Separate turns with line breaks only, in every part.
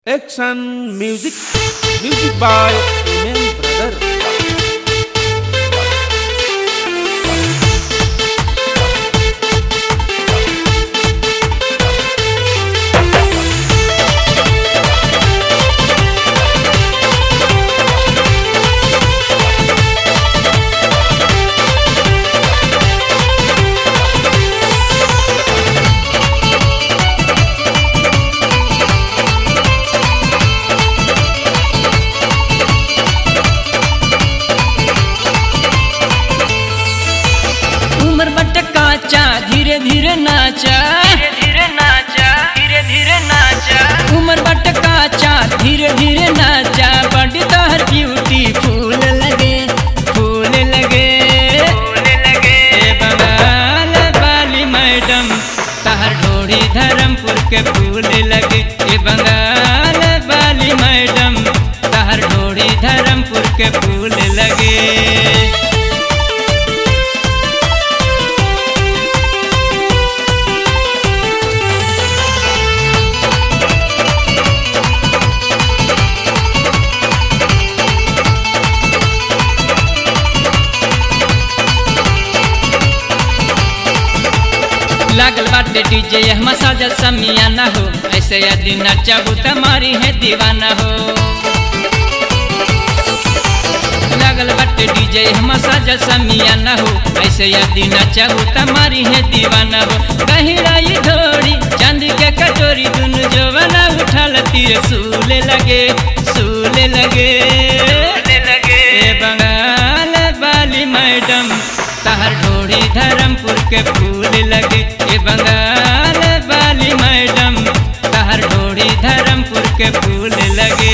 Action music, music by Amen Brother.
उमर बट काचा धीरे धीरे नाचा धीरे धीरे नाचा धीरे धीरे नाचा उमर बट काचा धीरे धीरे नाचा बड़ी तोहर ब्यूटी फूल लगे फूल लगे फूल लगे ए बंगाल वाली मैडम तहर ढोड़ी धर्मपुर के फूल लगे ए बंगाल वाली मैडम तहर ढोड़ी धर्मपुर के फूल लगे लागल बाटे डीजे यह मसाजल समिया ना हो ऐसे यदि नचाबू तमारी है दीवाना हो लागल बाटे डीजे यह मसाजल समिया ना हो ऐसे यदि नचाबू तमारी है दीवाना हो कहिराई धोड़ी चांदी के कटोरी दुनु जवाना उठल तीर सूले लगे सूले लगे लगे ए बंगाल वाली मैडम तहर ढोड़ी धर्मपुर के फूल लगे ए बंगाल वाली मैडम तहर ढोड़ी धर्मपुर के फूल लगे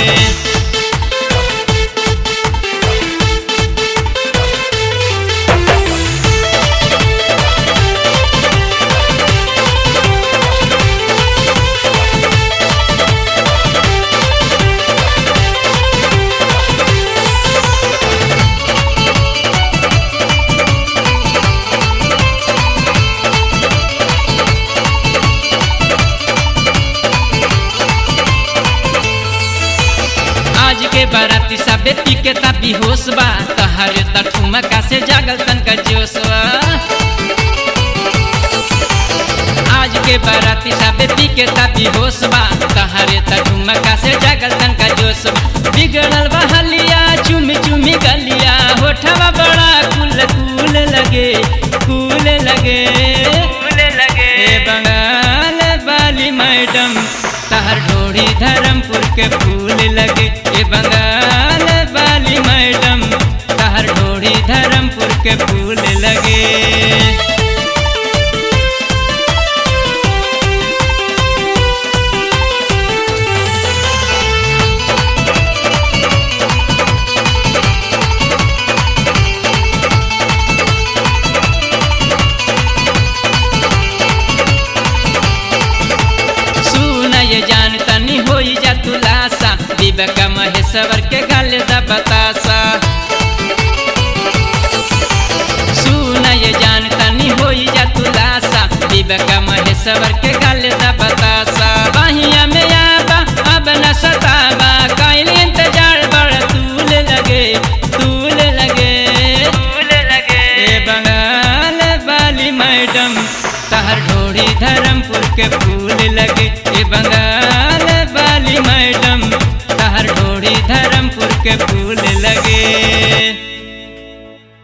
आज के बाराती सबे पी के ता बेहोश बा तहर त ठुमका से जागल तन का जोश बा आज के बाराती सबे पी के ता बेहोश बा तहर त ठुमका से जागल तन का जोश बा बिगड़ल बा हलिया चुमी चुमी गलिया होठवा बड़ा कुल कुल लगे कुल लगे कुल लगे ए बंगाल वाली मैडम तहर ढोड़ी धर्मपुर के फूल लगे ए बंगाल वाली मैडम तहर ढोड़ी धर्मपुर के फूल लगे सुन ये जान तनी होई जा तुलासा विवेक महेश्वर के गल दा बतासा सुन ये जान तनी होई जा तुलासा विवेक महेश्वर के गल दा बतासा बहिया में आबा अब न सतावा काइल इंतजार बड़ तूल लगे तूल लगे तूल लगे ए बंगाल वाली मैडम तहर ढोड़ी धर्मपुर के फूल लगे ए बंगाल वाली मैडम तहर ढोड़ी धर्मपुर के फूल लगे